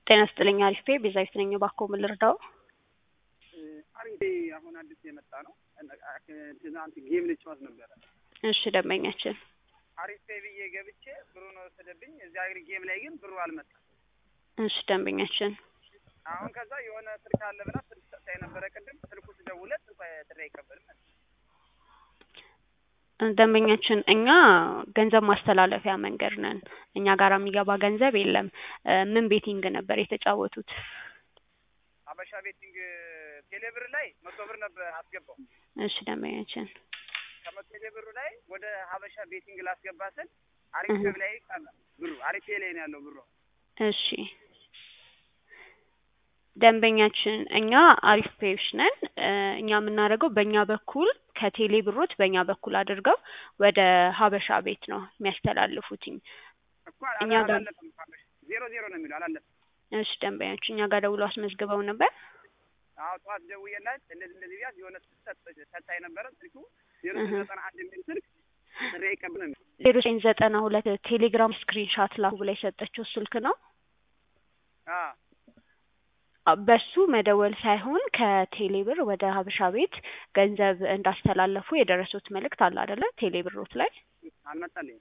ጤና ይስጥልኝ አሪፍ ቤዛዊት ነኝ። እባክዎ ምን ልርዳዎ? አሪፍ አሁን አዲስ የመጣ ነው። ትናንት ጌም ልጫወት ነበረ። እሺ ደንበኛችን አሪፍ ብዬ ገብቼ ብሩን ወሰደብኝ። እዚያ አግሪ ጌም ላይ ግን ብሩ አልመጣም። እሺ ደንበኛችን አሁን ከዛ የሆነ ስልክ አለ ብላ ስልክ ሰጥታ የነበረ ቅድም ስልኩ ስደውለት ስልኩ ጥሪ አይቀበልም። ደንበኛችን እኛ ገንዘብ ማስተላለፊያ መንገድ ነን። እኛ ጋር የሚገባ ገንዘብ የለም። ምን ቤቲንግ ነበር የተጫወቱት? አበሻ ቤቲንግ ቴሌብር ላይ መቶ ብር ነበር አስገባው። እሺ ደንበኛችን ከመቶ ቴሌብሩ ላይ ወደ ሀበሻ ቤቲንግ ላስገባ ስል አሪፍ ላይ ቀረ ብሩ። አሪፍ ላይ ነው ያለው ብሩ። እሺ ደንበኛችን እኛ አሪፍ ፔዎች ነን። እኛ የምናደርገው በእኛ በኩል ከቴሌ ብሮት በእኛ በኩል አድርገው ወደ ሀበሻ ቤት ነው የሚያስተላልፉትኝ። እኮ እኛ ጋር አላለፈም። ዜሮ ዜሮ ነው የሚለው አላለፈም። እሺ ደንበኛችን እኛ ጋር ደውሎ አስመዝግበው ነበር። አዎ ጠዋት ደውዬላት እንደዚህ እንደዚህ ቢያዝ የሆነ ስልክ ሰጣ የነበረ ስልኩ ዜሮ ዘጠና አንድ የሚል ስልክ ጥሪ አይቀበልም። ዜሮ ዘጠኝ ዘጠና ሁለት ቴሌግራም ስክሪንሻት ላኩ ብላ የሰጠችው ስልክ ነው። አዎ በሱ መደወል ሳይሆን ከቴሌ ብር ወደ ሀበሻ ቤት ገንዘብ እንዳስተላለፉ የደረሱት መልእክት አለ አይደለ? ቴሌ ብሮት ላይ አልመጣልኝም።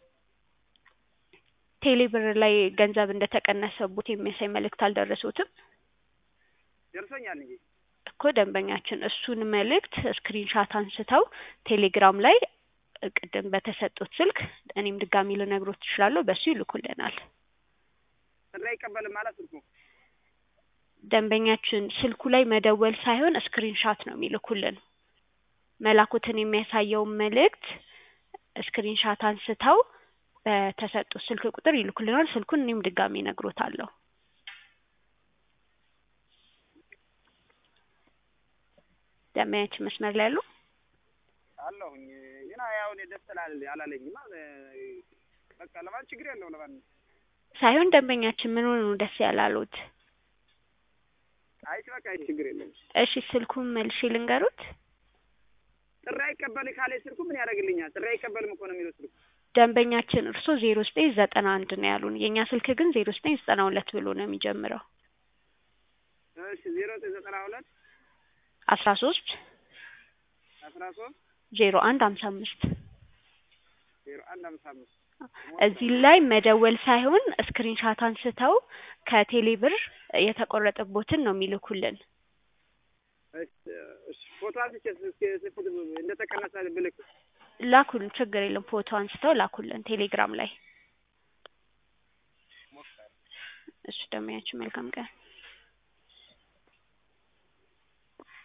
ቴሌ ብር ላይ ገንዘብ እንደተቀነሰቡት የሚያሳይ መልእክት አልደረሱትም ደርሶኛል እንጂ እኮ ደንበኛችን እሱን መልእክት ስክሪንሻት አንስተው ቴሌግራም ላይ ቅድም በተሰጡት ስልክ እኔም ድጋሚ ልነግሮት እችላለሁ፣ በሱ ይልኩልናል። ጥሪ አይቀበልም ማለት ስልኩ ደንበኛችን ስልኩ ላይ መደወል ሳይሆን ስክሪንሻት ነው የሚልኩልን። መላኩትን የሚያሳየውን መልእክት ስክሪንሻት አንስተው በተሰጡት ስልክ ቁጥር ይልኩልናል። ስልኩን እኔም ድጋሚ እነግሮታለሁ። ደንበኛችን መስመር ላይ ያሉ አለሁኝ ግን ያው እኔ ደስ ስላለ- አላለኝማ በቃ ለማን ችግር የለው ለማን ሳይሆን ደንበኛችን ምን ሆኖ ነው ደስ ያላሉት? አይ በቃ አይ ችግር የለም። እሺ ስልኩን መልሼ ልንገሩት። ጥሪ አይቀበል ካለ ስልኩ ምን ያደርግልኛል? ጥሪ አይቀበልም እኮ ነው የሚለው ስልኩ። ደንበኛችን እርሶ ዜሮ ዘጠኝ ዘጠና አንድ ነው ያሉን። የእኛ ስልክ ግን ዜሮ ዘጠኝ ዘጠና ሁለት ብሎ ነው የሚጀምረው። እሺ ዜሮ ዘጠኝ ዘጠና ሁለት አስራ ሶስት አስራ ሶስት ዜሮ አንድ ሀምሳ አምስት ዜሮ አንድ ሃምሳ አምስት እዚህ ላይ መደወል ሳይሆን ስክሪንሻት አንስተው ከቴሌ ብር የተቆረጠቦትን ነው የሚልኩልን። እሺ ፎቶ አንስቼ እስኪ ፎቶ እንደተቀነሰ ብልክ ላኩልን፣ ችግር የለም ፎቶ አንስተው ላኩልን ቴሌግራም ላይ። እሺ ደንበኛችን መልካም ቀን